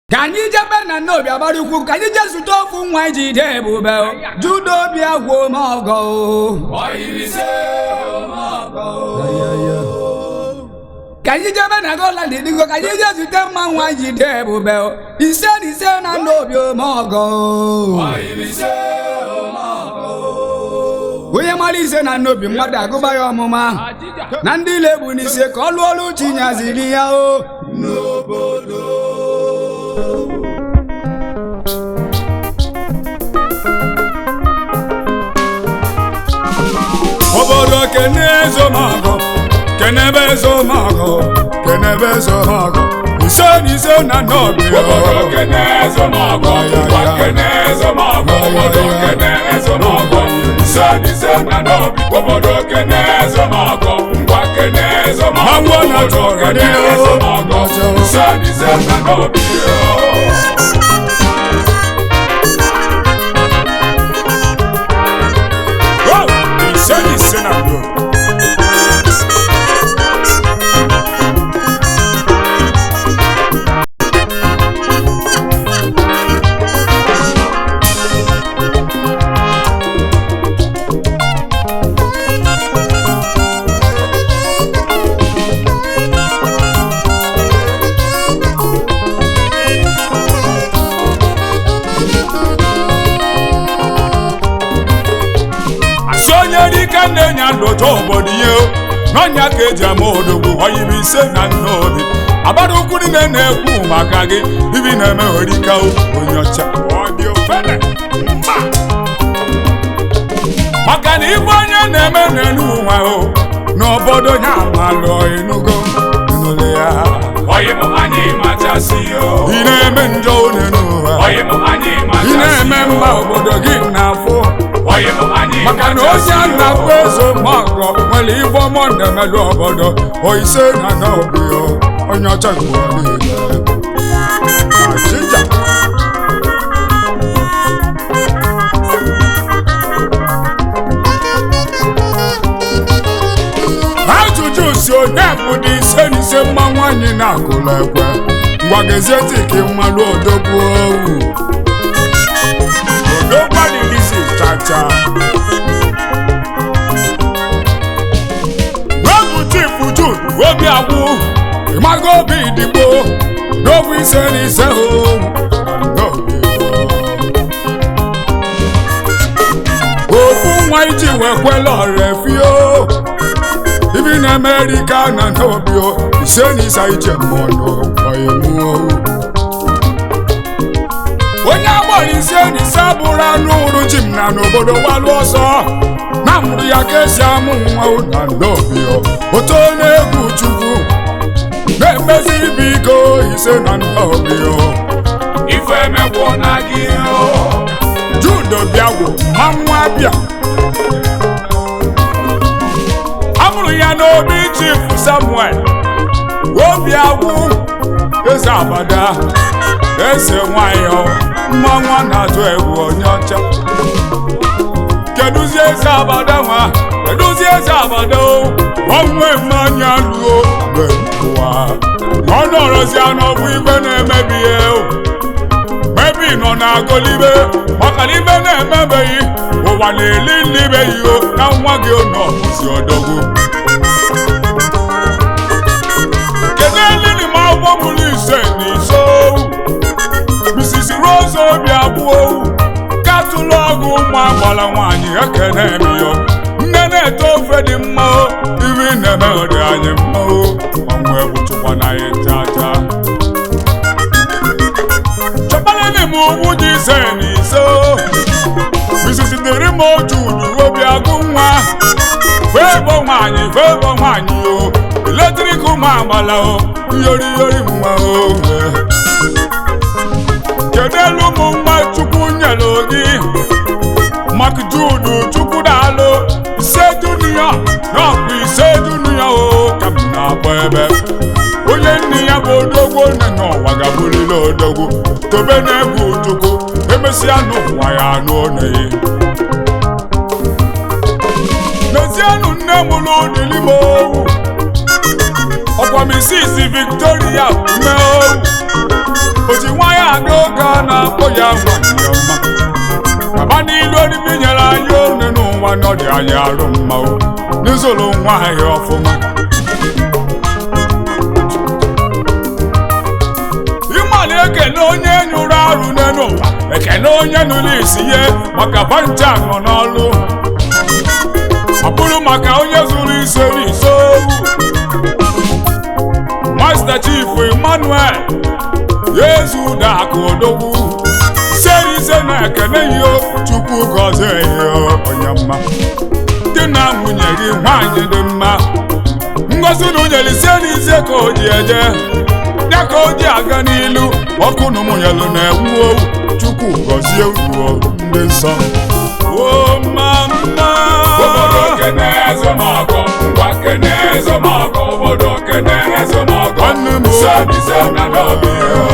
ka anyị jebe na nnobi agbarikwu ka anyị jee zute ofu nwa iji de ebube judo obi agwụ m ọgọ ka anyị jebe na goland digo ka anyị jee zute mma nwa iji de ebube ise na ise na nnobi omọgọ onye mara ise na nnobi mmadụ agụba ya ọmụma na ndị ile bụ n'ise ka ọ lụọ ọrụ chinyaziri ya o obodo kene ezomago kenebe ezomago kenebe ezomago ise na ise na nnobi Obodo kene ezomago, ngwa kene ezomago, obodo kene ezomago, ise na ise na n'obi. Obodo kene ezomago, ngwa kene ezomago, Mango na obodo chọga kene dị o. ezomago, ise na ise na n'obi. ise na ise na nnobi asị onye dike na-enye ndụcha obodo ihe o n'ọnya ka eji ama odogwu oyiri ise na nnobi agbada ukwu niile na-ekwu maka gị ibi na-eme orika onye ọcha ọ dị ofele mba maka na ibe onye na-eme n'elu ụwa o n'obodo ya amalụ enugo nụlụ ya Oyi m anyị machasị o, ị na-eme njọ n'elu ụwa oyi m anyị ị machasị na-eme o. mba obodo gị na-afụ Oyi m anyị maka na onye machasị a o. na-akpọ eze mọgọ nwere ibe ọmọ na-emelụ obodo oise na n'obi o onye ọcha ụwa niile achịcha ajụjụ si onye bụ dị ise na ise mma nwaanyị na-akụlụ ekwe ngwa gezie tiki mmalụ odogwu owu odogwu adịghịzi chacha Webu chifu Jude obi agwụ ịmago obi digbo n'ogbu ise na ise o ofu nwa iji wekwela ọrefio ibi na Amerịka na n'obi o ise na ise ije mmụọ ọyịmụo onye agbara ise na ise bụrụ anụ ụrụ ji m na n'obodo gbalụ ọsọ na mụrụ ya ka esi amụ nwa na n'obi oto na-egwu chukwu na-emezi ibe iko ise na n'obi Ife emegwụ na gị o. judo bịagwo mmanwụ abịa amụrụ ya n'obi chifu samuel obi agwụ eze abada eze nwayọ mmanwụ a na-atụ egwu onye ọcha kedụzi eze abada nwa kedụzi eze abada o onwe mmanya luo mgbe ụwa ọ nọrọzi n'ọbụ ibe na-emebi ihe o mebi nọ na-agọlibe maka na ibe na-emebeghị ụwa na-eli nlibeghị o na nwa gị nọ bụzi ọdọgwu kedu elili ma agbọ bụrụ ise na ise owu Mrs. Rose obi abụọ katụlụ ọgụ ụmụ agbala nwaanyị ekene emiyo nne na-ete ofe dị mma o ibi na-eme dị anyị mma o ọnwụ egwu chụkwa na anyị chacha chọkpalịlị m ugwu dị ise na ise o Mrs. dịrị m otu udu obi agụ nwa febo nwaanyị febo nwaanyị o eletrik ụmụ agbala o yori yori nwa o kedu elu ụmụ nwa chukwu nyelu gị mak judu chukwu daalụ ise dunia n'ọkpụ ise dunia o ka m na-akpọ ebe onye nne ya bụ odogwu nne n'ụwa ga-abụrịla odogwu tobe na-egwu chukwu emesịa n'ụwa ya anụ oneyi n'ezienụ nne mụrụ udili m owu ọkwa misisi victoria mee owu o ji nwa ya a na-akpọ ya nwanyị ọma baba n'ilu orimi nyere anyị one n'ụwa na ọ dị anyị arụ mma o n'izụlụ nwa anyị ọfụma ịma na-ekele onye nyụrụ arụ n'elu ụwa ekele onye nụrụ isi ihe maka vanja nọ n'ọlụ ọ bụrụ maka onye zuru ise n'ise Master Chief Emmanuel Yezu Dakụ Odogwu seri ise na-ekele ihe Chukwu gọzie ihe onye mma dị na nwunye gị nwanyị dị mma ngozi na unyere ise n'ise ka o ji eje ya ka o ji aga n'ilu ọkụ na ụmụnyelu na-ewu owu Chukwu gọzie ruo ndị nsọ o mama obodo kene ezomọgọ ngwa kene ezomọgọ obodo kene ezomọgọ Nwanne m o. sebise na n'obi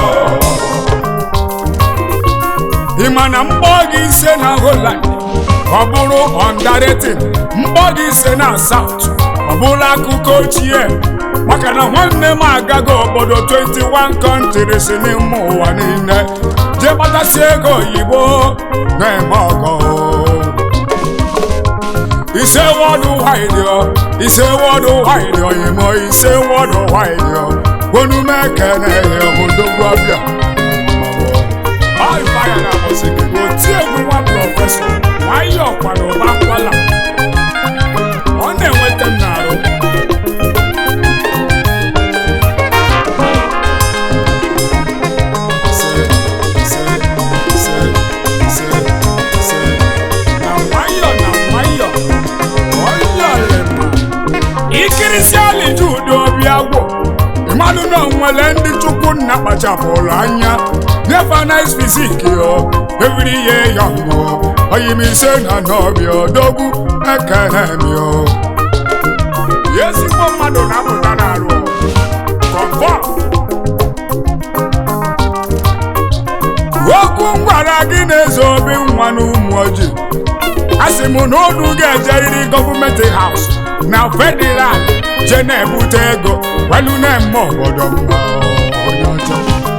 ị ma na mgbọ gị ise na Holland ọ bụrụ ọndaretin mgbọ gị ise na South ọ bụrụ akụkọ ochie maka na nwanne m agago obodo 21 countries n'ime ụwa niile jee kpatasị ego oyibo na-eme ọgọ ise wọdụ waịdịọ ise wọdụ waịdịọ imo ise wọdụ waịdịọ onume kene ya odogwu abịa ọrịfaya na mụsiki oti egwu nwa prọfesọ nwayọ kwara ụba kwala ọ na-enweta m n'arụ Ise, ise, ise, ise, ise. na nwayọ na nwayọ ọyọlema ikirisi aliju udo obi agwụ mmadụ na nwere ndị chukwu nna kpachapụrụ anya never nice physique yo every year young yo oyimise na n'obi odogwu ekene m yo ezigbo mmadụ na-apụta n'arụ confirm okwu m gwara gị na-ezo obi nwa n'ụmụ ojii a sị m na unu ga-ejeriri gọọmenti haus na federal je na-ebute ego welu na-eme obodo mma onye ọjọọ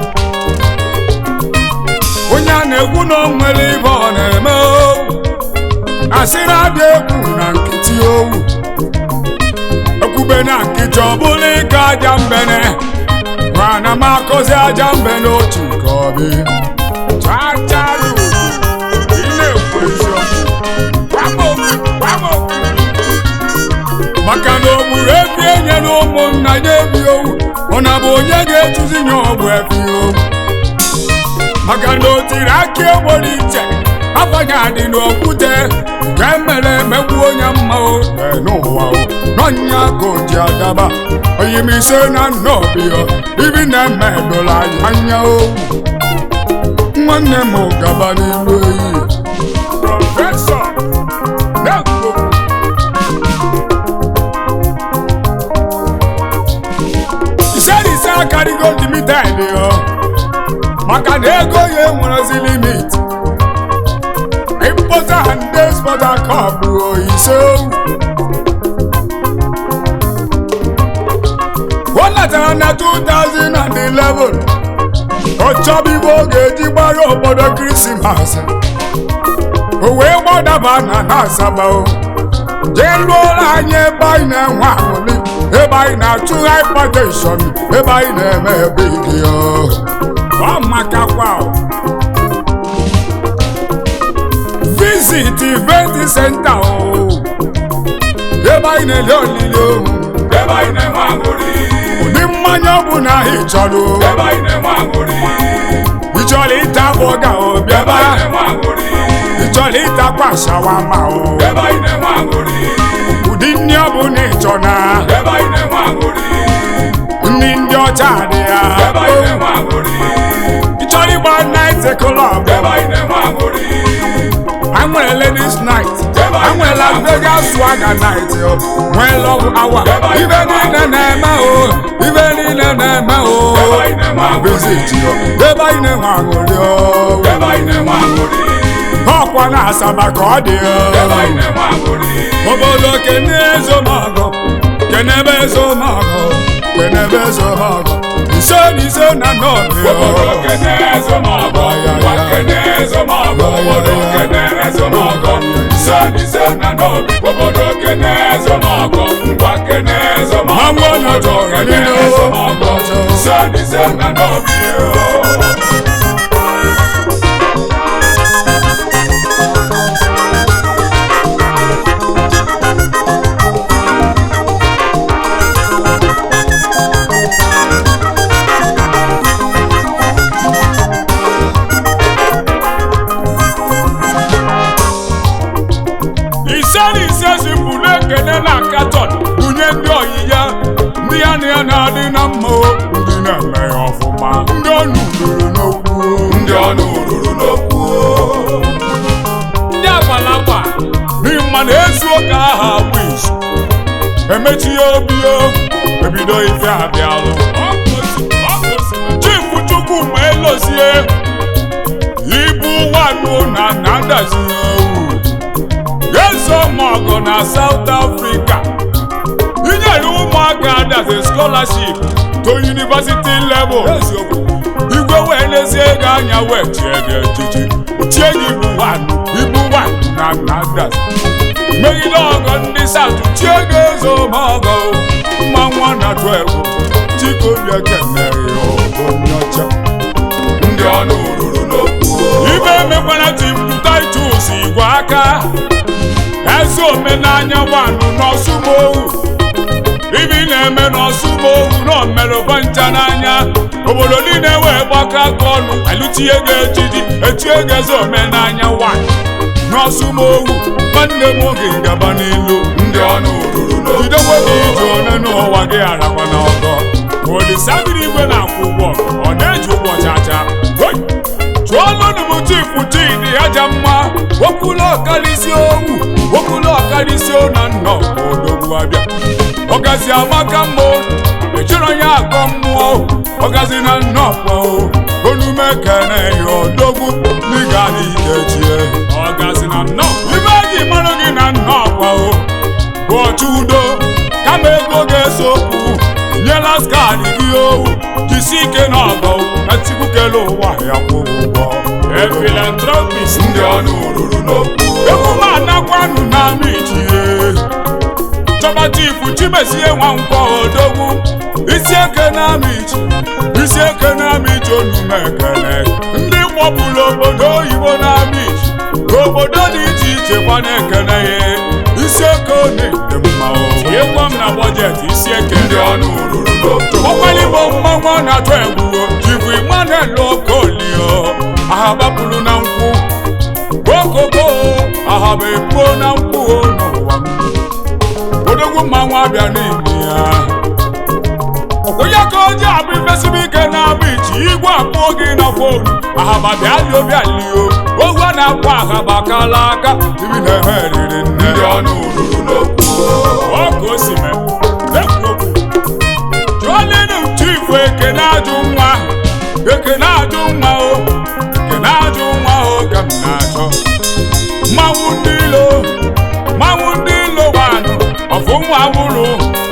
onye a na-ekwu na o nwere ibe ọ na-eme o. asịrị adị egwu na nkịtị owu ekwube na nkịtị ọ bụla ịga aja mbene mana m akọzi aja mbene otu nke ọbị chacharu ị na-ekwu eziokwu Gwa m okwu, gwa m okwu. maka na o gburu efi enye na ụmụnna ya ebi owu ọ na bụ onye ga-etuzi ya ọgwụ efi owu maka na o tiri aka egboro iche afanya dị n'okwute nke mere emegbu onye mma o ee, n'ụwa o n'ọnya ka o ji agaba oyimise na nnobi o ibi na-eme edola anyị anya owu nwanne m gaba n'ilu eyi prọfesọ na-ekwu ise akarịgo limited yo maka na ego ya enwerezi limit importer and exporter cup bụ ise o letara na 2011 ọ chọba ibe ọ ga-eji gbara obodo krismas o wee gbadaba na na asaba o jee lụọla anyị ebe anyị na-enwe aṅụrị ebe anyị na-achụ hypertension ebe anyị na-eme ebe ike ya ọ makakwa o. visit event center o ebe anyị na-ele olili o ebe anyị na-enwe aṅụrị ụdị mmanya ọ bụ na ị chọrọ o ebe anyị na-enwe aṅụrị ị chọrọ ịta bọga o ebe bịaba anyị na-enwe aṅụrị ị chọrọ ịtakwa shawama o ebe anyị na-enwe aṅụrị ụdị nri ọ bụ na ị chọ na ebe anyị na-enwe aṅụrị nri ndị ọcha dị ya ebe anyị na-enwe aṅụrị ị chọrọ ịgba night club ebe anyị na-enwe aṅụrị anyị nwere ladies night Ebe anyị anyị nwere Las Vegas swagger night o nwee love hour Ebe anyị ibe na-eme niile na-eme o ibe niile na-eme o Ebe anyị na-eme aṅụrị. visit o ebe anyị na-enwe aṅụrị o ebe anyị na-enwe aṅụrị ọkwa na asaba ka ọ dị ebe anyị o na-enwe aṅụrị obodo kene ezomọgọ kenebe ezomọgọ kenebe ezomọgọ ise na ise na nọọbị obodo kene ezomọgọ ezomọgọ ise na ise na n'obi obodo kene ezomọgọ ngwa kene ezomọgọ Mmanwụ onye obodo ọjọọ kene niile o. ezomọgọ ise na ise na n'obi o. ise na ise zipụrụ ekele na katọn bunye ndị oyi ya ndị ya na ya na-adị na mma o, ndị na-eme ya ọfụma ndị ọnụ ruru n'okwu o. ndị ọnụ ruru n'okwu o. ndị agbalagba n'ihi mma na ezu ụka aha wiz emechi ya obi o ebido ife abịalụ chifu chukwu ma elozie ibu nwanụ na na ndazie owu Yeso Mogo na South Africa. Inyere ụmụaka adazi scholarship to university level. Igwe wee lezie ego anya wee chie gị echichi. Chie gị ibu wanụ, ibu wanụ na na adazi. Megide ọgọ ndị South chie gị Yeso Mogo. Mma nwa na 12. Chikobi ekenere ya onye ọcha. ndị ọnụ ruru n'okwu o. Ibe emekwala Tipu Titus igwe aka eze omenanya wanụ n'ọsụmohu ibe ị na-eme n'ọsụmohu na omerụba ncha n'anya obodo niile wee gbakọ aka ọnụ alụtie gị ejiji etie gị eze omenanya wanụ n'ọsụmohu nwanne m oge ngaba n'ilu ndị ọnụ ruru n'okwu jidekwe gị ije one n'ụwa gị arakwa n'ọgọ olisa biri igwe na-akwụ ụgwọ ọ na-eji ụgwọ chacha Hoi! chụọlụnụ m chifu chidi aja mma okwulu ọkarịsị owu okwulu ọkarịsị na nnọ odogwu abịa ọgazi amaka mma ejiri onye akọ mmụọ ọgazi na nnọkwa onume kene ya odogwu n'ịga n'ikechie ọgazi na nnọ ibe eji mara gị na nnọkwa o bụ ọchụ udo kama ego ga-eso okwu nyela skadi gị owu jisi ike n'ọgọ etikwukele ụwa ya kwụrụ ụgwọ efilantropis ndị ọnụ ruru n'okwu emume anakwanụ n'ama ichie chọba chifu chimezie nwa nkwọ odogwu isi eke n'ama ichi isi eke n'ama ichi onume ekele ndị gbọpụrụ obodo oyibo n'ama ichi obodo dị iche iche kwa na-ekele ya isi eke na-ede mma o tinyekwa m na bọjetị isi eke ndị ọnụ ruru n'okwu ọkwalịgbo mmanwụ ọ na-atụ egwu jibu Emmanuel Okolio ahabapụrụ na nkwụ okoko ahaba epuo na nkwụ o n'ụwa m odogwu mmanwụ abịa n'ime ya onye ka oji abụ ifesibe ike na-abụ ichi igwe akpụọ gị na fonu ahaba bịalio bịalio ogwu a na-akpọ ahaba kala aka ibi na-ehe eriri nne ndị ọnụ ruru n'okwu ọ ka o si mee ekwu okwu jụọlinu chifu ekene ajụ nwa ekene ajụ nwa o ekene ajụ nwa o ka m na-achọ mmanwụ ndị ilo mmanwụ ndị ilo wanụ ọfụnwa awụrụ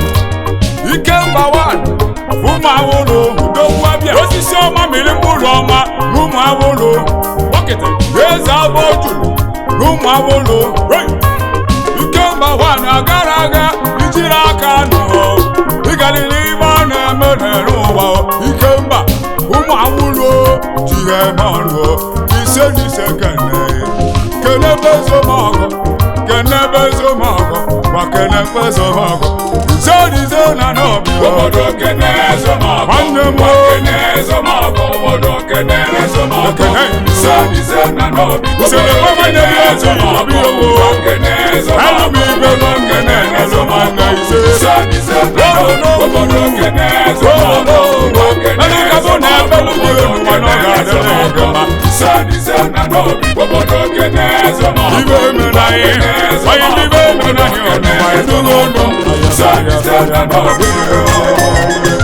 ike mba wanụ ọfụnwa awụrụ udogwu abịa osisi ọma mịrị mkpụrụ ọma n'ụmụ awụrụ bọkịta eze abụ ojulu n'ụmụ awụrụ hey! ikemba nwaanyị agara aga ijiri aka nụọ ịgarịrị ibe a na-eme n'ere ụwa ikemba ụmụ awụrụ ji ya eme ọrụ ise na ise kene kenebe ezomọgọ kenebe ezomọgọ gwa kenebe ezomọgọ ise na ise na n'obi obodo kene ezomọgọ Nwanne m o. ngwa kene ezomọgọ obodo kene ezomọgọ Ekene. ise na ise na n'obi Ise na obodo ekwe kene na ebi ezi ezomọgọ obi owo. ngwa kene ezomọgọ Elu m ibe obodo nọ kene nkene ezomọgọ ise. ise na ise na n'obi obodo kene ezomọgọ ngwa kene Elu ka bụ na ebe ezomọgọ elu gị obodo elu nwa na ọ kene ga-adịrị gị ezomọgọ mma. ise na ise na n'obi obodo kene ezomọgọ Ibe emere anyị, anyị ndị ibe emere anyị ọnụ, anyị tụrụ ọnụ. ise na ise na n'obi